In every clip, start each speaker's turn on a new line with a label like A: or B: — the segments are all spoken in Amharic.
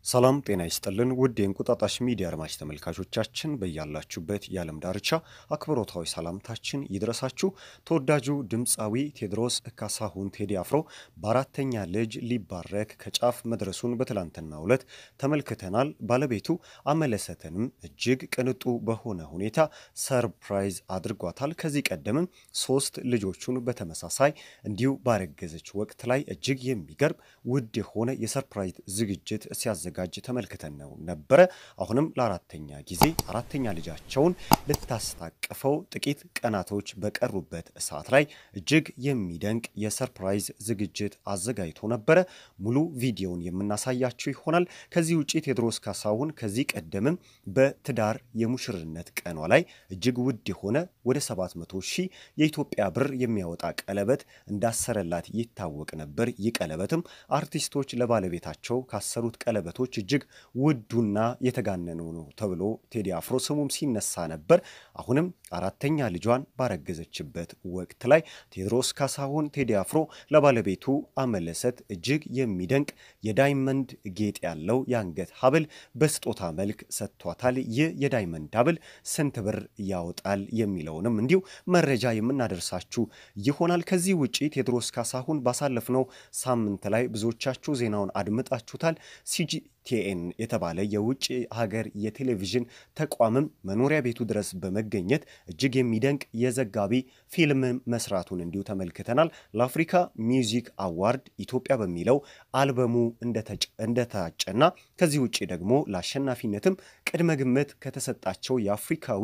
A: ሰላም ጤና ይስጥልን ውድ የእንቁጣጣሽ ሚዲያ አድማጭ ተመልካቾቻችን በያላችሁበት የዓለም ዳርቻ አክብሮታዊ ሰላምታችን ይድረሳችሁ። ተወዳጁ ድምፃዊ ቴዎድሮስ ካሳሁን ቴዲ አፍሮ በአራተኛ ልጅ ሊባረክ ከጫፍ መድረሱን በትላንትናው ዕለት ተመልክተናል። ባለቤቱ አመለሰትንም እጅግ ቅንጡ በሆነ ሁኔታ ሰርፕራይዝ አድርጓታል። ከዚህ ቀደምም ሶስት ልጆቹን በተመሳሳይ እንዲሁ ባረገዘች ወቅት ላይ እጅግ የሚገርም ውድ የሆነ የሰርፕራይዝ ዝግጅት ሲያዘጋጅ ተመልክተን ነው ነበረ። አሁንም ለአራተኛ ጊዜ አራተኛ ልጃቸውን ልታስታቅፈው ጥቂት ቀናቶች በቀሩበት ሰዓት ላይ እጅግ የሚደንቅ የሰርፕራይዝ ዝግጅት አዘጋጅቶ ነበረ። ሙሉ ቪዲዮውን የምናሳያችሁ ይሆናል። ከዚህ ውጭ ቴዎድሮስ ካሳሁን ከዚህ ቀደምም በትዳር የሙሽርነት ቀኗ ላይ እጅግ ውድ የሆነ ወደ 700 ሺህ የኢትዮጵያ ብር የሚያወጣ ቀለበት እንዳሰረላት ይታወቅ ነበር። ይህ ቀለበትም አርቲስቶች ለባለቤታቸው ካሰሩት ቀለበቶች እጅግ ውዱና የተጋነነው ነው ተብሎ ቴዲ አፍሮ ስሙም ሲነሳ ነበር። አሁንም አራተኛ ልጇን ባረገዘችበት ወቅት ላይ ቴዎድሮስ ካሳሁን ቴዲ አፍሮ ለባለቤቱ አመለሰት እጅግ የሚደንቅ የዳይመንድ ጌጥ ያለው የአንገት ሐብል በስጦታ መልክ ሰጥቷታል። ይህ የዳይመንድ ሐብል ስንት ብር ያወጣል የሚለውንም እንዲሁ መረጃ የምናደርሳችሁ ይሆናል። ከዚህ ውጪ ቴዎድሮስ ካሳሁን ባሳለፍነው ሳምንት ላይ ብዙዎቻችሁ ዜናውን አድምጣችሁታል። ሲጂቲኤን የተባለ የውጭ ሀገር የቴሌቪዥን ተቋምም መኖሪያ ቤቱ ድረስ በመገኘት እጅግ የሚደንቅ የዘጋቢ ፊልም መስራቱን እንዲሁ ተመልክተናል። ለአፍሪካ ሚውዚክ አዋርድ ኢትዮጵያ በሚለው አልበሙ እንደታጨና ከዚህ ውጭ ደግሞ ለአሸናፊነትም ቅድመ ግምት ከተሰጣቸው የአፍሪካዊ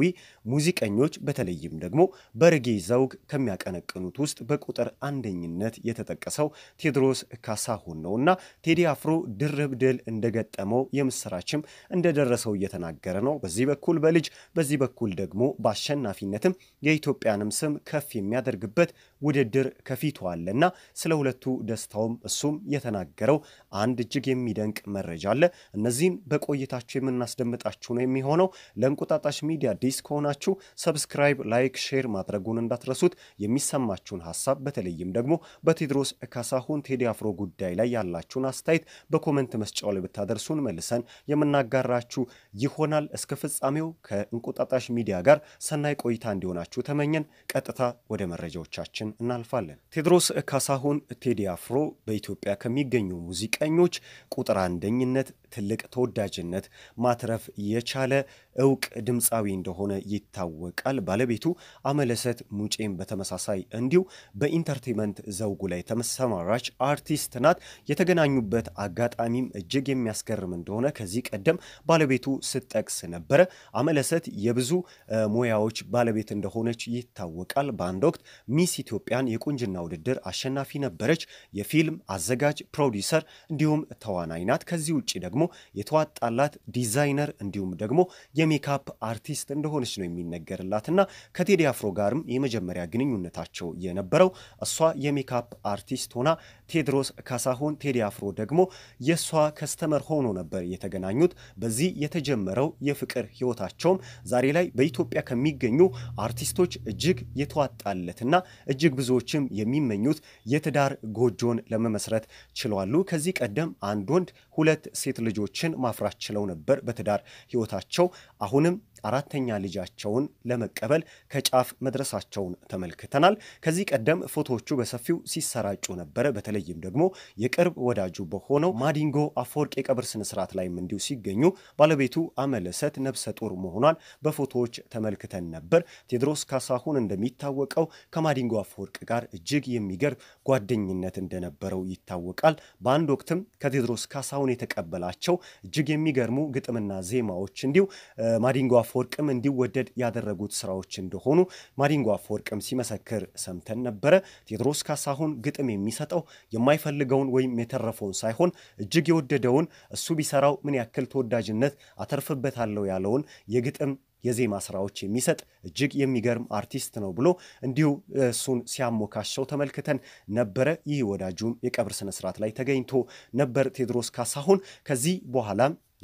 A: ሙዚቀኞች በተለይም ደግሞ በሬጌ ዘውግ ከሚያቀነቅኑት ውስጥ በቁጥር አንደኝነት የተጠቀሰው ቴዎድሮስ ካሳሁን ነው እና ቴዲ አፍሮ ድርብ ድል እንደገጠመው የምስራችም እንደደረሰው እየተናገረ ነው። በዚህ በኩል በልጅ በዚህ በኩል ደግሞ በአሸናፊነትም የኢትዮጵያንም ስም ከፍ የሚያደርግበት ውድድር ከፊቱ አለና ስለ ሁለቱ ደስታውም እሱም የተናገረው አንድ እጅግ የሚደንቅ መረጃ አለ። እነዚህን በቆይታችሁ የምናስደምጣችሁ ነው የሚሆነው። ለእንቁጣጣሽ ሚዲያ አዲስ ከሆናችሁ ሰብስክራይብ፣ ላይክ፣ ሼር ማድረጉን እንዳትረሱት። የሚሰማችሁን ሀሳብ በተለይም ደግሞ በቴዎድሮስ ካሳሁን ቴዲ አፍሮ ጉዳይ ላይ ያላችሁን አስተያየት በኮመንት መስጫው ላይ ብታደርሱን መልሰን የምናጋራችሁ ይሆናል። እስከ ፍጻሜው ከእንቁጣጣሽ ሚዲያ ጋር ሰናይ ቆይታ እንዲሆናችሁ ተመኘን። ቀጥታ ወደ መረጃዎቻችን እናልፋለን። ቴዎድሮስ ካሳሁን ቴዲ አፍሮ በኢትዮጵያ ከሚገኙ ሙዚቀኞች ቁጥር አንደኝነት ትልቅ ተወዳጅነት ማትረፍ የቻለ እውቅ ድምፃዊ እንደሆነ ይታወቃል። ባለቤቱ አመለሰት ሙጬም በተመሳሳይ እንዲሁ በኢንተርቴንመንት ዘውጉ ላይ ተሰማራች አርቲስት ናት። የተገናኙበት አጋጣሚም እጅግ የሚያስገርም እንደሆነ ከዚህ ቀደም ባለቤቱ ስትጠቅስ ነበረ። አመለሰት የብዙ ሙያዎች ባለቤት እንደሆነች ይታወቃል። በአንድ ወቅት ሚስ ኢትዮጵያን የቁንጅና ውድድር አሸናፊ ነበረች። የፊልም አዘጋጅ፣ ፕሮዲውሰር እንዲሁም ተዋናይ ናት። ከዚህ ውጭ ደግሞ የተዋጣላት ዲዛይነር እንዲሁም ደግሞ የሜካፕ አርቲስት እንደሆነች ነው የሚነገርላት እና ከቴዲ አፍሮ ጋርም የመጀመሪያ ግንኙነታቸው የነበረው እሷ የሜካፕ አርቲስት ሆና ቴዎድሮስ ካሳሁን ቴዲ አፍሮ ደግሞ የእሷ ከስተመር ሆኖ ነበር የተገናኙት። በዚህ የተጀመረው የፍቅር ህይወታቸውም ዛሬ ላይ በኢትዮጵያ ከሚገኙ አርቲስቶች እጅግ የተዋጣለትና እጅግ ብዙዎችም የሚመኙት የትዳር ጎጆን ለመመስረት ችለዋሉ። ከዚህ ቀደም አንድ ወንድ ሁለት ሴት ልጆችን ማፍራት ችለው ነበር በትዳር ህይወታቸው። አሁንም አራተኛ ልጃቸውን ለመቀበል ከጫፍ መድረሳቸውን ተመልክተናል። ከዚህ ቀደም ፎቶዎቹ በሰፊው ሲሰራጩ ነበረ። በተለይም ደግሞ የቅርብ ወዳጁ በሆነው ማዲንጎ አፈወርቅ የቀብር ስነስርዓት ላይም እንዲሁ ሲገኙ ባለቤቱ አመለሰት ነብሰ ጡር መሆኗን በፎቶዎች ተመልክተን ነበር። ቴዎድሮስ ካሳሁን እንደሚታወቀው ከማዲንጎ አፈወርቅ ጋር እጅግ የሚገርም ጓደኝነት እንደነበረው ይታወቃል። በአንድ ወቅትም ከቴዎድሮስ ካሳሁን የተቀበላቸው እጅግ የሚገርሙ ግጥምና ዜማዎች እንዲሁ ማዲንጎ አፈወርቅም እንዲወደድ ያደረጉት ስራዎች እንደሆኑ ማዲንጎ አፈወርቅም ሲመሰክር ሰምተን ነበረ። ቴዎድሮስ ካሳሁን ግጥም የሚሰጠው የማይፈልገውን ወይም የተረፈውን ሳይሆን እጅግ የወደደውን እሱ ቢሰራው ምን ያክል ተወዳጅነት አተርፍበታለሁ ያለውን የግጥም የዜማ ስራዎች የሚሰጥ እጅግ የሚገርም አርቲስት ነው ብሎ እንዲሁ እሱን ሲያሞካሸው ተመልክተን ነበረ። ይህ ወዳጁም የቀብር ስነስርዓት ላይ ተገኝቶ ነበር ቴዎድሮስ ካሳሁን ከዚህ በኋላም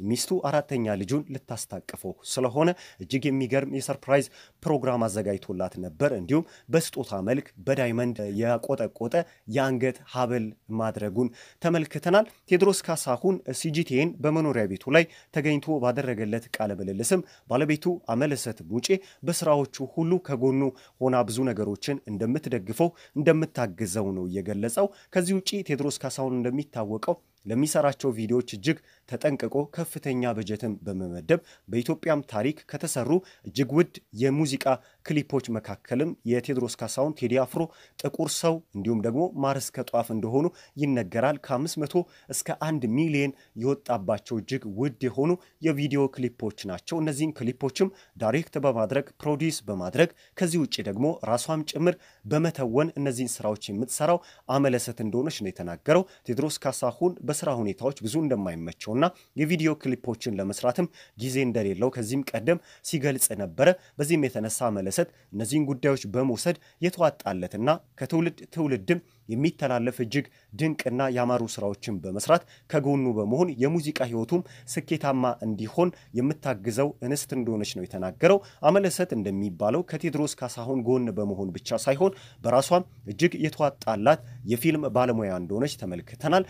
A: ሚስቱ አራተኛ ልጁን ልታስታቅፈው ስለሆነ እጅግ የሚገርም የሰርፕራይዝ ፕሮግራም አዘጋጅቶላት ነበር። እንዲሁም በስጦታ መልክ በዳይመንድ ያቆጠቆጠ የአንገት ሀብል ማድረጉን ተመልክተናል። ቴዎድሮስ ካሳሁን ሲጂቲኤን በመኖሪያ ቤቱ ላይ ተገኝቶ ባደረገለት ቃለ ምልልስም ባለቤቱ አመለሰት ሙጬ በስራዎቹ ሁሉ ከጎኑ ሆና ብዙ ነገሮችን እንደምትደግፈው እንደምታግዘው ነው የገለጸው። ከዚህ ውጭ ቴዎድሮስ ካሳሁን እንደሚታወቀው ለሚሰራቸው ቪዲዮዎች እጅግ ተጠንቅቆ ከፍተኛ በጀትን በመመደብ በኢትዮጵያም ታሪክ ከተሰሩ እጅግ ውድ የሙዚቃ ክሊፖች መካከልም የቴዎድሮስ ካሳሁን ቴዲ አፍሮ፣ ጥቁር ሰው እንዲሁም ደግሞ ማር እስከ ጧፍ እንደሆኑ ይነገራል። ከ500 እስከ አንድ ሚሊዮን የወጣባቸው እጅግ ውድ የሆኑ የቪዲዮ ክሊፖች ናቸው። እነዚህን ክሊፖችም ዳይሬክት በማድረግ ፕሮዲስ በማድረግ ከዚህ ውጭ ደግሞ ራሷም ጭምር በመተወን እነዚህን ስራዎች የምትሰራው አመለሰት እንደሆነች ነው የተናገረው ቴዎድሮስ ካሳሁን በስራ ሁኔታዎች ብዙ እንደማይመቸውና የቪዲዮ ክሊፖችን ለመስራትም ጊዜ እንደሌለው ከዚህም ቀደም ሲገልጽ ነበረ። በዚህም የተነሳ መለሰት እነዚህን ጉዳዮች በመውሰድ የተዋጣለትና ከትውልድ ትውልድም የሚተላለፍ እጅግ ድንቅና ያማሩ ስራዎችን በመስራት ከጎኑ በመሆን የሙዚቃ ህይወቱም ስኬታማ እንዲሆን የምታግዘው እንስት እንደሆነች ነው የተናገረው። አመለሰት እንደሚባለው ከቴዎድሮስ ካሳሁን ጎን በመሆን ብቻ ሳይሆን በራሷም እጅግ የተዋጣላት የፊልም ባለሙያ እንደሆነች ተመልክተናል።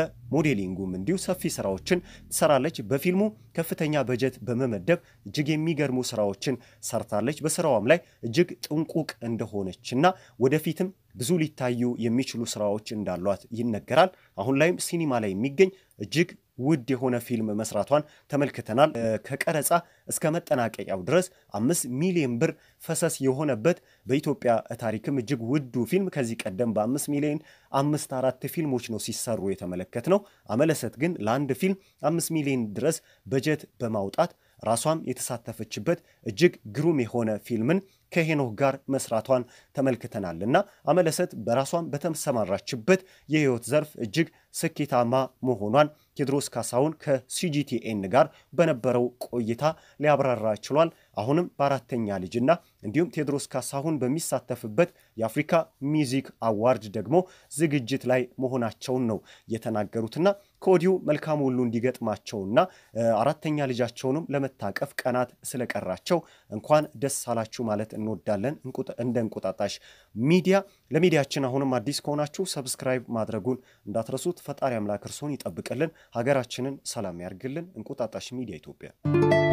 A: በሞዴሊንጉም እንዲሁ ሰፊ ስራዎችን ትሰራለች። በፊልሙ ከፍተኛ በጀት በመመደብ እጅግ የሚገርሙ ስራዎችን ሰርታለች። በስራዋም ላይ እጅግ ጥንቁቅ እንደሆነችና ወደፊትም ብዙ ሊታዩ የሚችሉ ስራዎች እንዳሏት ይነገራል። አሁን ላይም ሲኒማ ላይ የሚገኝ እጅግ ውድ የሆነ ፊልም መስራቷን ተመልክተናል። ከቀረጻ እስከ መጠናቀቂያው ድረስ አምስት ሚሊዮን ብር ፈሰስ የሆነበት በኢትዮጵያ ታሪክም እጅግ ውዱ ፊልም ከዚህ ቀደም በአምስት ሚሊዮን አምስት አራት ፊልሞች ነው ሲሰሩ የተመለከት ነው። አመለሰት ግን ለአንድ ፊልም አምስት ሚሊዮን ድረስ በጀት በማውጣት ራሷም የተሳተፈችበት እጅግ ግሩም የሆነ ፊልምን ከሄኖክ ጋር መስራቷን ተመልክተናል እና አመለሰት በራሷን በተሰማራችበት የህይወት ዘርፍ እጅግ ስኬታማ መሆኗን ቴዎድሮስ ካሳሁን ከሲጂቲኤን ጋር በነበረው ቆይታ ሊያብራራ ችሏል። አሁንም በአራተኛ ልጅና እንዲሁም ቴዎድሮስ ካሳሁን በሚሳተፍበት የአፍሪካ ሚውዚክ አዋርድ ደግሞ ዝግጅት ላይ መሆናቸውን ነው የተናገሩትና ከወዲሁ መልካም ሁሉ እንዲገጥማቸውና አራተኛ ልጃቸውንም ለመታቀፍ ቀናት ስለቀራቸው እንኳን ደስ አላችሁ ማለት እንወዳለን። እንደ እንቁጣጣሽ ሚዲያ ለሚዲያችን አሁንም አዲስ ከሆናችሁ ሰብስክራይብ ማድረጉን እንዳትረሱት። ፈጣሪ አምላክ እርሶን ይጠብቅልን፣ ሀገራችንን ሰላም ያርግልን። እንቁጣጣሽ ሚዲያ ኢትዮጵያ